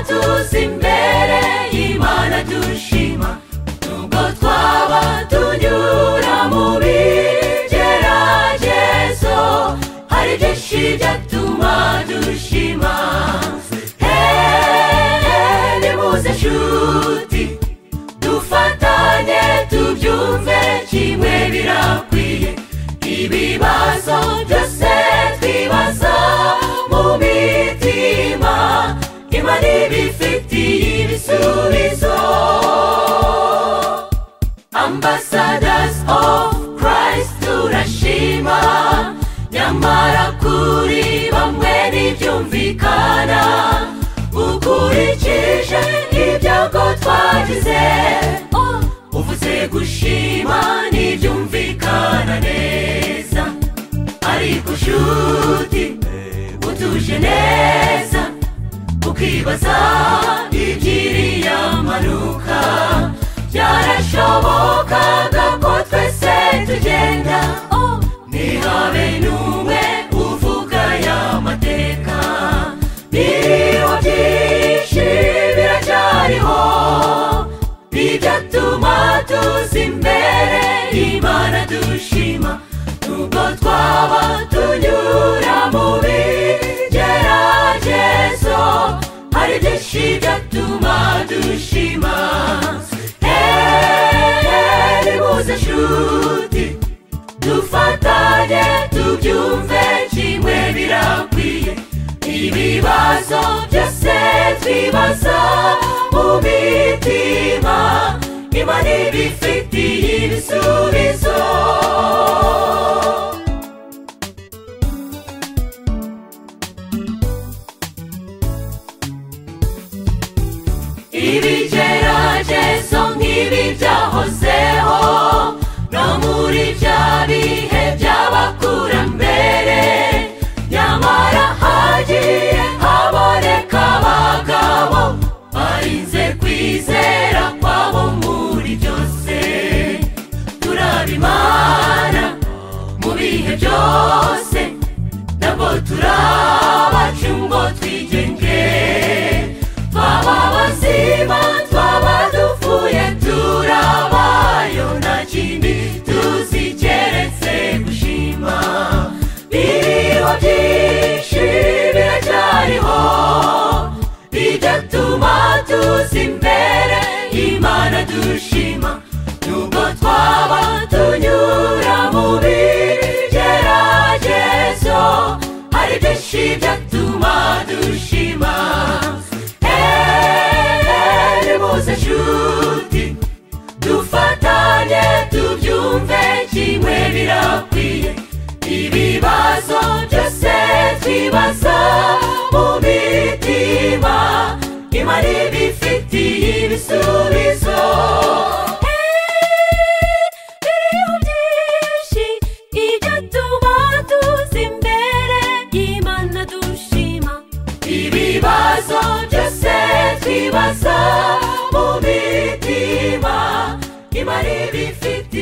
twese imbere y'imana dushima nubwo twaba tunyura mu bigeragezo hari byinshi byatuma dushima hehe muze nshuti dufatanye tubyumve kimwe birakwiye ibibazo byose twibaza mu mitima imana ibifitiye ibisubizo ambassadors of christ turashima nyamara kuri bamwe ntibyumvikana ukurikije ibyago twagize uvuze gushima ntibyumvikana neza ariko nshuti utuje neza ukibaza igiriya manuka byarashobokaga ko twese tugenda ntihabe n'umwe uvuga ya mateka biriho byinshi biracyariho bigatuma tuza imbere imana dushima nubwo twaba tunyura mu bigeragezo hari byinshi byatuma dushima hehe muze nshuti dufatanye tubyumve kimwe birakwiye ibibazo byose twibaza mu mitima imana ibifitiye ibisubizo ibigeragezo nk'ibi byahozeho no muri bya bihe by'abakurambere nyamara hagiye haboneka abagabo barinze kwizera kwabo muri byose turabimana mu bihe byose ntabwo turabaca ngo twigenge twaba abazima twaba dupfuye turabayo nta kindi tuzi keretse gushima biriho byinshi biracyariho bigatuma tuzi imbere imana dushima nubwo twaba tunyura mu bigeragezo hari byinshi byatuma dushima hehe muze nshuti dufatanye tubyumve kimwe birakwiye ibibazo byose twibaza mu mitima imana ibifitiye ibisubizo biriho byinshi ibyo tuba tuzi imbere y'imana dushima ibibazo byose twibaza mu mitima imana ibifite